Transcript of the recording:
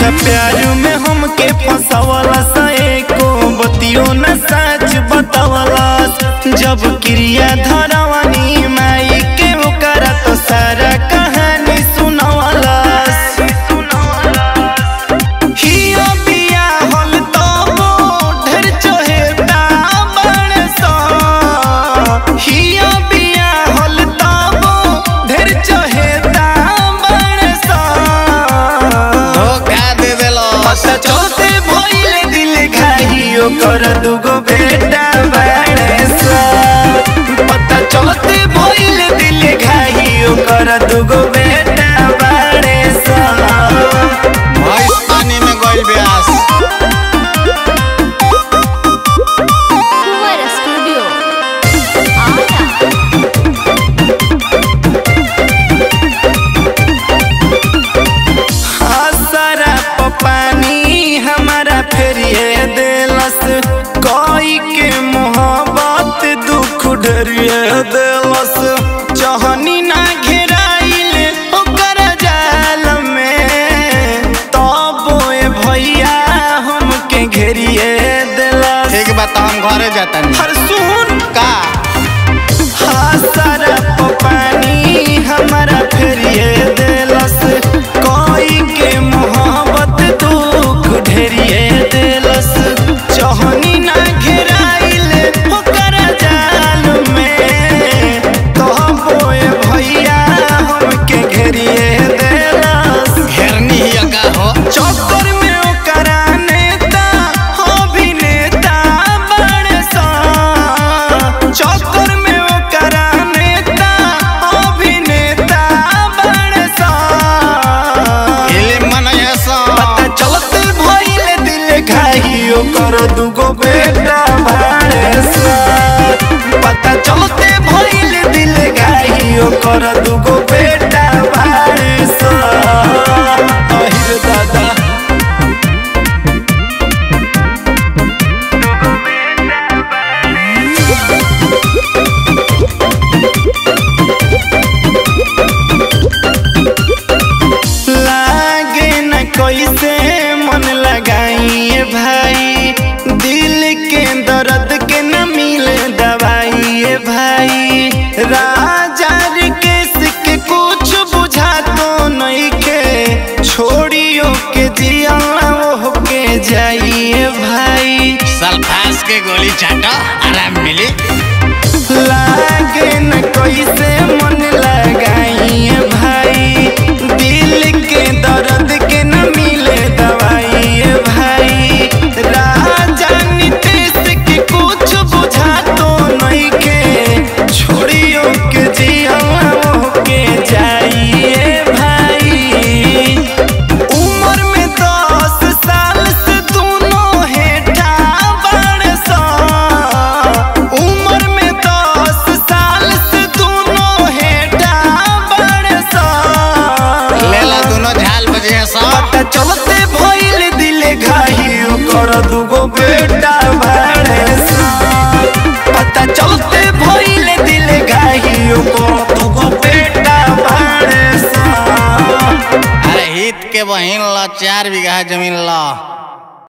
झूठा प्यार में हमके फंसावला सा एको बतियो न सच बतावला जब क्रिया धरवानी माई के ओकरा तो सारा कहानी सुनावला हिया बिया हल तबो ढेर चहेता बड़ सा हिया बिया हल तबो ढेर चहेता बड़ सा धोखा दे देलो पता चलते भइले दिल घाई ओकर दुगो बेटा बाड़े सा पता चलते भइले दिल घाई ओकर दुगो बेटा बाड़े सा भैंस पानी में गइल ब्यास Fuera Studio. Ara. आसरा प पानी हमारा फेरिए देलस कोई के मोहब्बत दुख डरिए देलस चहनी ना घेराइल ओकर जाल में तब ए भैया हमके घेरिए देलस ठीक बा तो हम घरे जातनी हर सुन का हासरा प पानी हमारा फेरिए देलस कोई के मोहब्बत दुख ढेरिए देलस चहनी ना घेराइल ओकर जाल में कहबो ए भैया हमके घेरिए देलस घेरनी ही का हो चक्कर में ओकरा नेता अभिनेता बड़ सा चक्कर में ओकरा नेता अभिनेता बड़ सा फिल्म मनैया सा पता चलते भइले दिल घाई ओकर दुगो बेटा बाड़े सा पता चलते भइले दिल घाई ओकर दुगो बेटा बाड़े सा अहिर दादा लागे न कैसे मन लगाइए भाई दिल के दर्द के न मिले दवाई भाई राजा केस के कुछ बुझा तो नहीं के छोड़ियो के जिया वो के जाइए भाई सल्फास के गोली चाटो आराम मिली लागे न कैसे मन लगाइए भाई दिल के दर्द के न मिले दवाई भाई राजा नीतीश के कुछ बुझा तो नहीं के छोड़ियो के जिया के जाइए भाई उम्र में दस साल से दोनों हेठा बड़ सा उम्र में दस साल से दोनों हेठा बड़ सा लेला दोनों झाल बजे सा पता चलते भइल दिल घाई ओकर दुगो बेटा बाड़े सा पता चलते भइल दिल घाई ओकर दुगो बेटा बाड़े सा अरे हित के बहिन ला चार बीघा जमीन ला